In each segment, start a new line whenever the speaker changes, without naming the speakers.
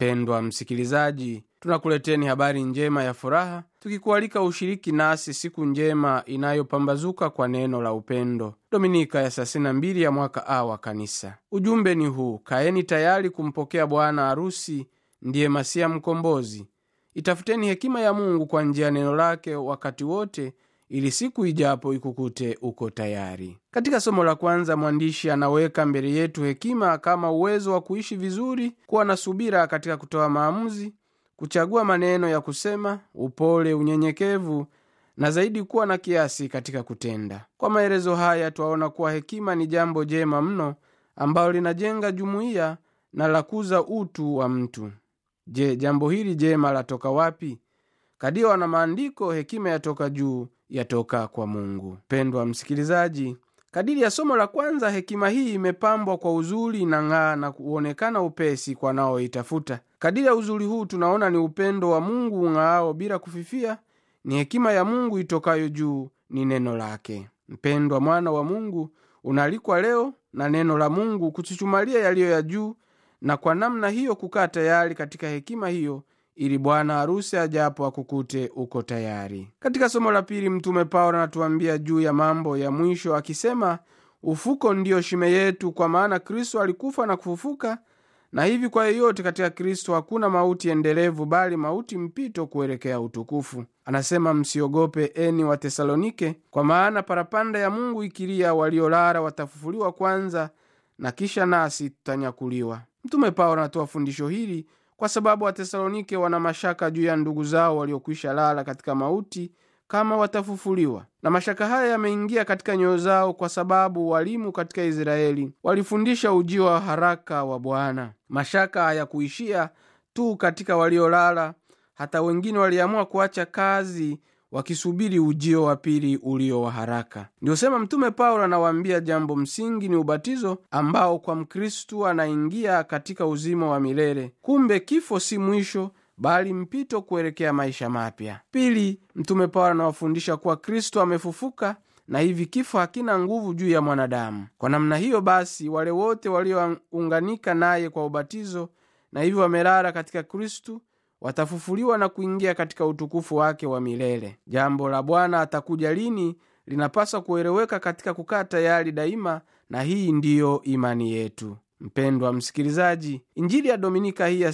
mpendwa msikilizaji tunakuleteni habari njema ya furaha tukikualika ushiriki nasi siku njema inayopambazuka kwa neno la upendo dominika ya 32 ya mwaka a wa kanisa ujumbe ni huu kaeni tayari kumpokea bwana harusi ndiye masia mkombozi itafuteni hekima ya mungu kwa njia ya neno lake wakati wote ili siku ijapo ikukute uko tayari katika somo la kwanza mwandishi anaweka mbele yetu hekima kama uwezo wa kuishi vizuri kuwa na subira katika kutoa maamuzi kuchagua maneno ya kusema upole unyenyekevu na zaidi kuwa na kiasi katika kutenda kwa maelezo haya twaona kuwa hekima ni jambo jema mno ambalo linajenga jumuiya na lakuza utu wa mtu je jambo hili jema latoka wapi kadiwa na maandiko hekima yatoka juu yatoka kwa mungu pendwa msikilizaji kadiri ya somo la kwanza hekima hii imepambwa kwa uzuri na ng'aa na kuonekana upesi kwa naoitafuta kadiri ya uzuri huu tunaona ni upendo wa mungu ung'aao bila kufifia ni hekima ya mungu itokayo juu ni neno lake mpendwa mwana wa mungu unaalikwa leo na neno la mungu kuchuchumalia yaliyo ya juu na kwa namna hiyo kukaa tayari katika hekima hiyo ili bwana harusi ajapo akukute uko tayari katika somo la pili mtume paulo anatuambia juu ya mambo ya mwisho akisema ufuko ndiyo shime yetu kwa maana kristo alikufa na kufufuka na hivi kwa yeyote katika kristo hakuna mauti endelevu bali mauti mpito kuelekea utukufu anasema msiogope eni wa tesalonike kwa maana parapanda ya mungu ikilia waliolala watafufuliwa kwanza na kisha nasi tutanyakuliwa mtume paulo anatoa fundisho hili kwa sababu watesalonike wana mashaka juu ya ndugu zao waliokwisha lala katika mauti kama watafufuliwa na mashaka haya yameingia katika nyoyo zao kwa sababu walimu katika israeli walifundisha ujio wa haraka wa bwana mashaka hayakuishia tu katika waliolala hata wengine waliamua kuacha kazi wakisubiri ujio wa pili ulio wa haraka ndiosema mtume paulo anawaambia jambo msingi ni ubatizo ambao kwa mkristu anaingia katika uzima wa milele kumbe kifo si mwisho bali mpito kuelekea maisha mapya pili mtume paulo anawafundisha kuwa kristo amefufuka na hivi kifo hakina nguvu juu ya mwanadamu kwa namna hiyo basi wale wote waliounganika naye kwa ubatizo na hivyo wamelala katika kristu watafufuliwa na kuingia katika utukufu wake wa milele jambo la bwana atakuja lini linapaswa kueleweka katika kukaa tayari daima na hii ndiyo imani yetu mpendwa msikilizaji injili ya dominika hii ya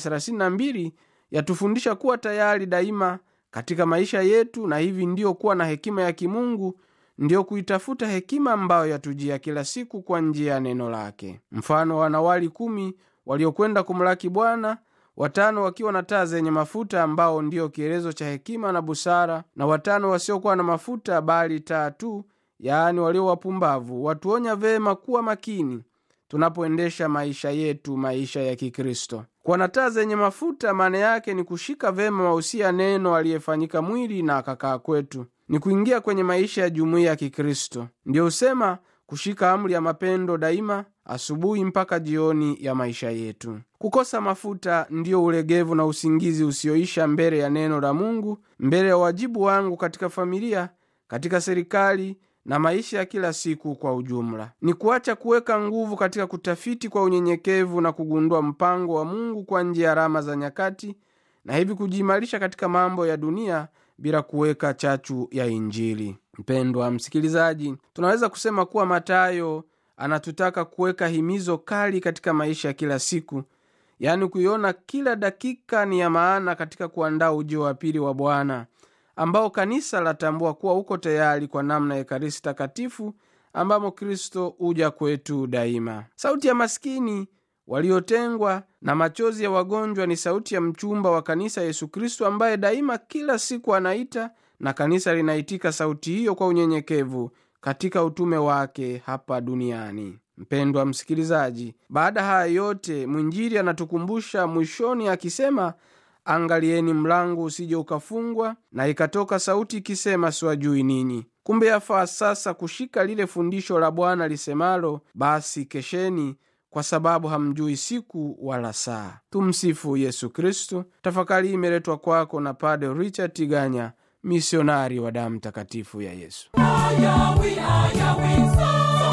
32 yatufundisha kuwa tayari daima katika maisha yetu na hivi ndiyo kuwa na hekima ya kimungu ndiyo kuitafuta hekima ambayo yatujia kila siku kwa njia ya neno lake mfano wanawali kumi waliokwenda kumlaki bwana watano wakiwa na taa zenye mafuta ambao ndiyo kielezo cha hekima na busara na watano wasiokuwa na mafuta bali taa tu yaani walio wapumbavu watuonya vema kuwa makini tunapoendesha maisha yetu maisha ya kikristo kuwa na taa zenye mafuta maana yake ni kushika vema mausia neno aliyefanyika mwili na akakaa kwetu ni kuingia kwenye maisha ya jumuiya ya kikristo ndiyo husema kushika amri ya mapendo daima asubuhi mpaka jioni ya maisha yetu kukosa mafuta ndiyo ulegevu na usingizi usioisha mbele ya neno la mungu mbele ya wajibu wangu katika familia katika serikali na maisha ya kila siku kwa ujumla ni kuacha kuweka nguvu katika kutafiti kwa unyenyekevu na kugundua mpango wa mungu kwa njia ya alama za nyakati na hivi kujiimarisha katika mambo ya dunia bila kuweka chachu ya injili mpendwa msikilizaji tunaweza kusema kuwa matayo anatutaka kuweka himizo kali katika maisha ya kila siku yaani kuiona kila dakika ni ya maana katika kuandaa ujio wa pili wa bwana ambao kanisa latambua kuwa uko tayari kwa namna ya ekaristi takatifu ambamo kristo uja kwetu daima sauti ya maskini waliotengwa na machozi ya wagonjwa ni sauti ya mchumba wa kanisa yesu kristo ambaye daima kila siku anaita na kanisa linaitika sauti hiyo kwa unyenyekevu katika utume wake hapa duniani mpendwa msikilizaji baada haya yote mwinjiri anatukumbusha mwishoni akisema angalieni mlango usije ukafungwa na ikatoka sauti ikisema siwajui ninyi kumbe yafaa sasa kushika lile fundisho la bwana lisemalo basi kesheni kwa sababu hamjui siku wala saa tumsifu yesu kristu tafakari hii imeletwa kwako na pade richard tiganya misionari wa damu takatifu ya yesu
Ayawi, ayawi, sa.